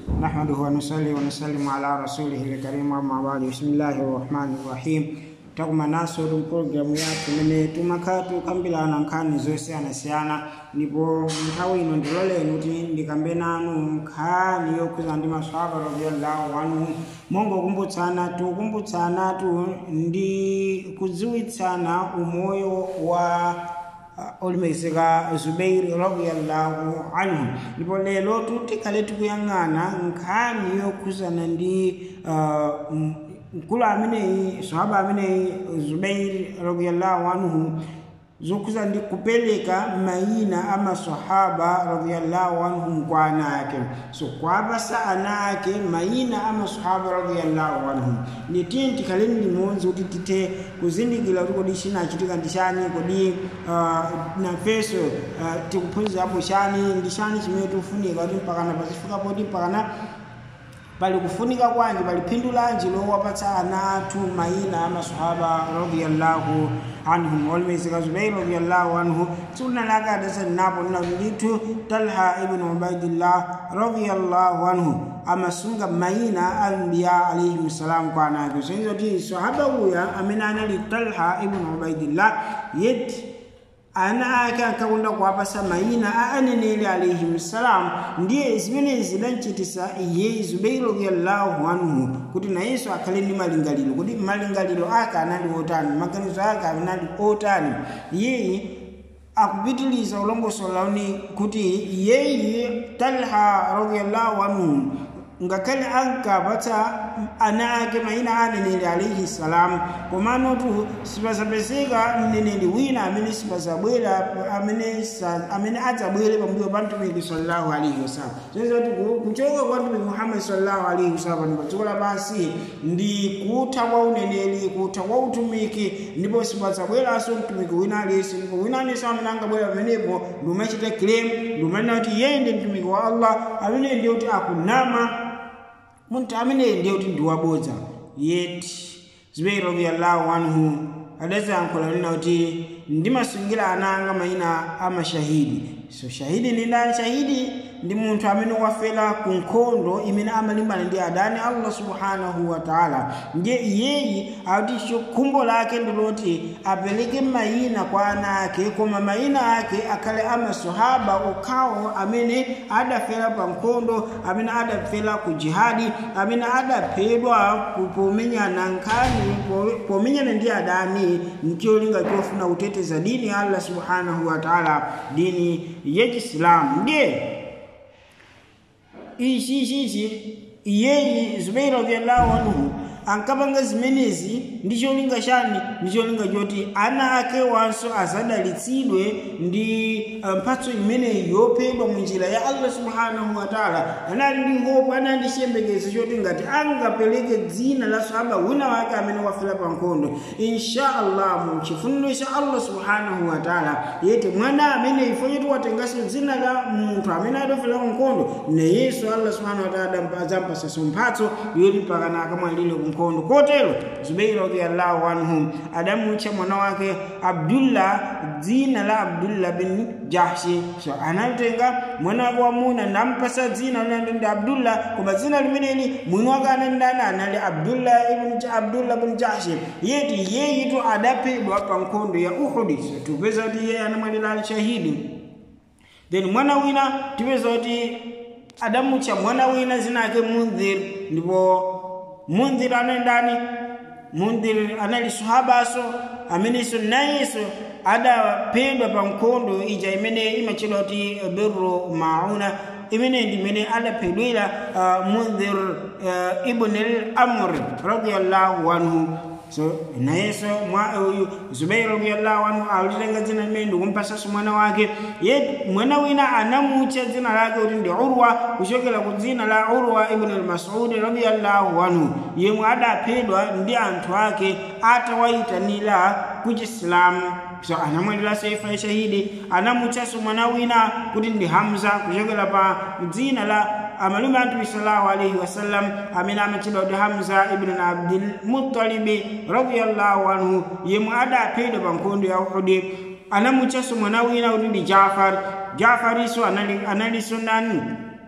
نحمده ونصلي ونسلم على رسوله الكريم أما بعد بسم الله الرحمن الرحيم takuma naso ɗum programu yattu mene tumaka tukambirana nkhani zosiyanasiyana ndipo nthawi ino ndiloleni kuti ndikambe nanu nkhani yokhuza ndi maswahaba radiallahu anhu mongokumbutsana tukumbutsana tu ndi kudziwitsana umoyo wa uh, olemekezeka zubeiri radiallahu anhu ndipo lero tikhale tikuyang'ana nkhani yokhuzana ndi uh, mkulu ameneyi sahaba ameneyi zubairi radiallahu anhu zokhuza ndi kupereka mayina a masahaba radiallahu anhum kwa ana ake so kwapasa ana ake mayina a masahaba radiallahu anhum nditiye tikhaleni limodzi kuti tithe kuzindikira kuti kodi chinachitika ndi chani kodi uh, nafenso uh, tikuphunzirapo chani ndi chani chimene tikufunika kuti mpakana pazifika poti mpakana pali kufunika kwanji pali phindu lanji lowapatsa ana athu mayina a masahaba radiallahu anhum olemezeka zubairi radiallahu anhu sunna lake adasani napo nina ndithu talha ibnu ubaidillah radiallahu anhu amasunga mayina a anbiya alaihim salam kwa ana ake soizo ti sahaba uya amene anali talha ibnu ubaidillah yeti ana ake ankakunda kuwapasa mayina a aneneri alaihim salam ndiye zimene zidanchitisa iye zubeiri radiallahu anhu kuti nayenso akhale ndi malingaliro kuti malingaliro ake anali otani maganizo ake anali otani iyeyi akupitiliza ulongosola uni kuti iyeyi talha radiallahu anhu ngakhale ankapatsa ana ake mayina aneneri alaihi salam komanotu sipasapezeka mneneri wina amene sipasabwera amene amene adzabwere pambuyo pa mtumiki sallallahu alaihi wasallam zozoti kuchoka kwa mtumiki muhammadi sallallahu alaihi wasallam pa dziko lapansi ndi kutha kwa uneneri kutha kwa utumiki ndipo sipadzabweranso mtumiki wina aliyense ndipo wina aliyense amene angabwera pamenepo ndi umachita claim ndi umanena kuti iye ndi mtumiki wa allah amene ndiye kuti akunama munthu ameneyi ndiye kuti ndiwabodza yeti zubeiri radiallahu anhu adaziyankhula nena kuti ndimasungira ana anga mayina a mashahidi so shahidi ndi ndani shahidi ndi munthu amene wafera ku nkhondo imene amalimbana ndi adani allah subhanahu wa taala ndiye iyeyi akuti khumbo lake ndiloti apereke mayina kwa ana ake koma mayina ake akhale amasahaba okhawo amene adafera pa nkhondo amene adafera ku jihadi amene adaphedwa pomenyana nkhani pomenyana ndi adani ncholinga chofuna kuteteza dini ya allah subhanahu wa taala dini yachisilamu ndiye ichi chichi iyeyi zubeiri radiallahu anhu ankapanga zimenezi ndi cholinga chani ndi cholinga choti ana ake wanso azadalitsidwe ndi mphatso imeneyi yophedwa mu njira ya allah subhanahu wa taala anali ndi hope anali ndi chiyembekezo choti ngati angapereke dzina la sahaba wina wake amene wafera pa nkhondo insha allah mu chifuniro cha allah subhanahu wa taala yete mwana amene ifo choti watenganso dzina la munthu amene adafera pa nkhondo nayenso allah subhanahu wa taala adzampasanso mphatso yoti mpakana akamwalire ku nkhondo kotero zubeiri radiallahu anhu adamutcha mwana wake abdullah dzina la abdullah bin jahshi so anatenga mwana wake wamuna nampasa dzina linali ndi abdullah koma dzina limeneli mwini wake anali ndani anali abdullah ibn abdullah bin jahshi yeti yeyitu adaphedwa pa nkhondo ya uhudi so tupeza kuti iye anamwalira ali shahidi then mwana wina tipeza kuti adamutcha mwana wina zina ake mundhir ndipo mundhir anali ndani mundhir anali sahabaso amenenso nayenso adaphedwa pa nkhondo ija imene imatchedwa kuti birru mauna imene ndi imene adaphedwera uh, mundhir uh, ibn al amr radiallahu anhu so nayenso uyu zubairi radiallahu anhu alitenga dzina limene ndikumpasanso mwana wake ye mwana wina anamutcha dzina lake kuti ndi urwa kuchokera ku dzina la urwa ibn al-masudi radiallahu anhu yemwe adaphedwa ndi anthu ake atawayitanira ku chisilamu so anamwalira saifa ya shahidi anamutchaso mwana wina kuti ndi hamza kuchokera pa dzina la amalume anthu sallallahu alaihi wasallam amene amatchedwa kuti hamza ibn abdul muttalibi radiyallahu anhu yemwe adaphedwa pa nkhondo ya uhudi anamutchaso mwana wina kuti ndi jafar jafariso anali, analiso nani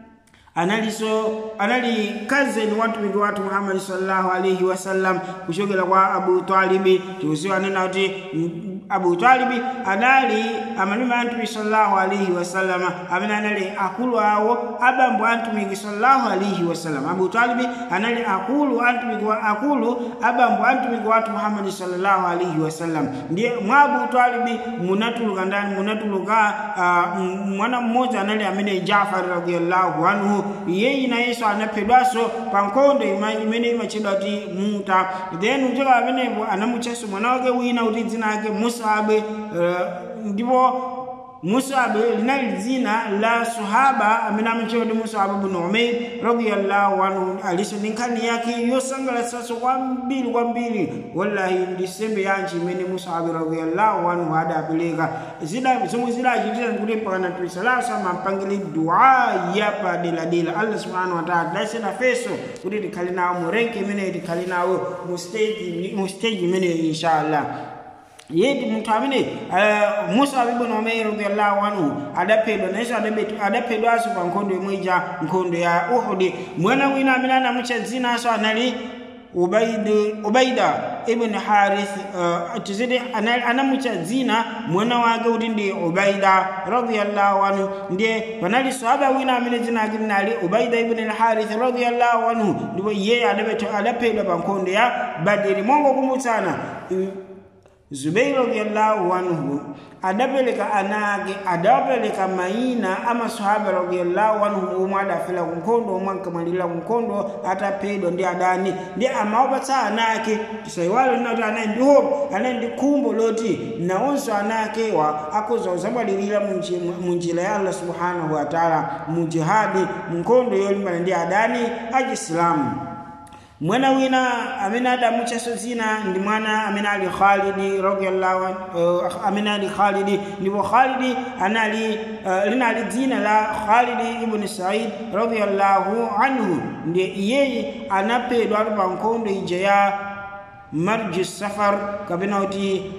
analiso anali kazeni watumiki watu muhammadi sallallahu alaihi wasallam kuchokera kwa abu talibi tikuziwa nena kuti abu talibi anali amalume antumi sallallahu alaihi wasallam amene anali akulu awo abambo antumiki sallallahu alaihi wasallam abu talibi anali akulu antumiki wa akulu abambo antumiki watu muhammadi sallallahu alaihi wasallam ndiye mwa abu talibi munatuluka ndani munatuluka uh, mwana mmoja anali amene jafari radiallahu anhu yeyi nayenso anaphedwanso pa nkhondo imene imatchedwa kuti muta then kuchoka pamenepo anamutchanso mwana wake wina kuti dzina ake musabe uh, ndipo musabe linali dzina la sahaba amene amatchedwa kuti musabe bnu umair radiallahu anhu aliso ndi nkhani yake yosangalatsanso kwambiri kwambiri wallahi ndi sembe yanji imene musabe radiallahu anhu adapereka zida zomwe zidachitira kuti mpakana mtume sallallahu alaihi wasallam ampangire dua ya padeladela allah subhanahu wa ta'ala dasena feso kuti tikhale nawo mu renki imeneyi tikhale nawo mu stage mu stage imeneyo inshallah yedi munthu amene uh, musa ibn umair radiyallahu anhu adaphedwa nayenso adaphedwanso pa nkhondo yomwe ija nkhondo ya uhudi mwana wina amene anamutcha dzinanso anali ubaidi ubaida ibn harith uh, tizidi anamutcha dzina mwana wake kuti ndi ubaida radiyallahu anhu ndiye panali sahaba wina amene dzina ake linali ubaida ibn al-harith radiyallahu anhu ndipo iye adaphedwa pa nkhondo ya badiri mongo kumutsana zubeiri radiyallahu anhu adapereka ana ake adawapereka mayina amasahaba radiyallahu anhu omwe adafera ku nkhondo omwe ankamwalira ku nkhondo ataphedwa ndi adani ndi amawapatsa ana ake tisayiwale linati anayi ndi hope anayi ndi khumbo loti nawonso ana akewa akhoza kuzamwalirira mu njira ya allah subhanahu wa taala mu jihadi mu nkhondo yolimbana ndi adani achisilamu mwana wina amene adamutchaso dzina ndi mwana amene ali khalidi radiyallahu uh, amene ali khalidi ndipo khalidi anali uh, linali dzina la khalidi ibn said radiyallahu anhu ndiye iyeyi anaphedwa ali pa nkhondo ija ya marji safar kapena kuti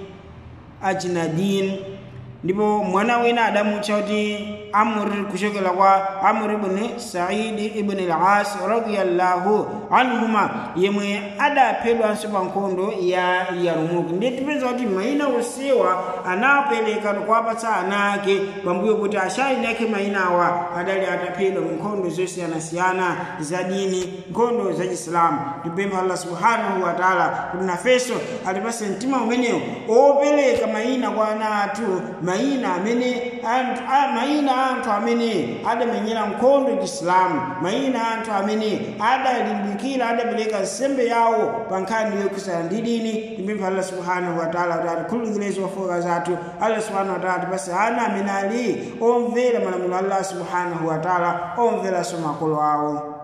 ajnadin ndipo mwana wina adamutcha kuti amr kuchokera kwa amr ibn saidi ibn al-as radiyallahu anhuma yemwe adaphedwanso pa nkhondo ya yarumuki ndiye tipeza kuti mayina onsewa anapereka kuwapatsa ana ake pambuyo kuti ashayini ake mayinawa adali ataphedwa mu nkhondo zosiyanasiyana za dini nkhondo za chisilamu tipempha allah subhanahu wa taala kuti nafenso atipase mtima umenewo opereka mayina kwa ana athu mayina amene anthu mayina anthu amene adamenyera nkhondo chisilamu mayina anthu amene adalimbikira adapereka nsembe yawo pa nkhani yokhudzana ndi dini tipempha allah subhanahu wa taala kuti atikhululukire zofoka zathu allah subhanahu wa taala atipase ana amene ali omvera malamulo allah subhanahu wa taala omveranso makolo awo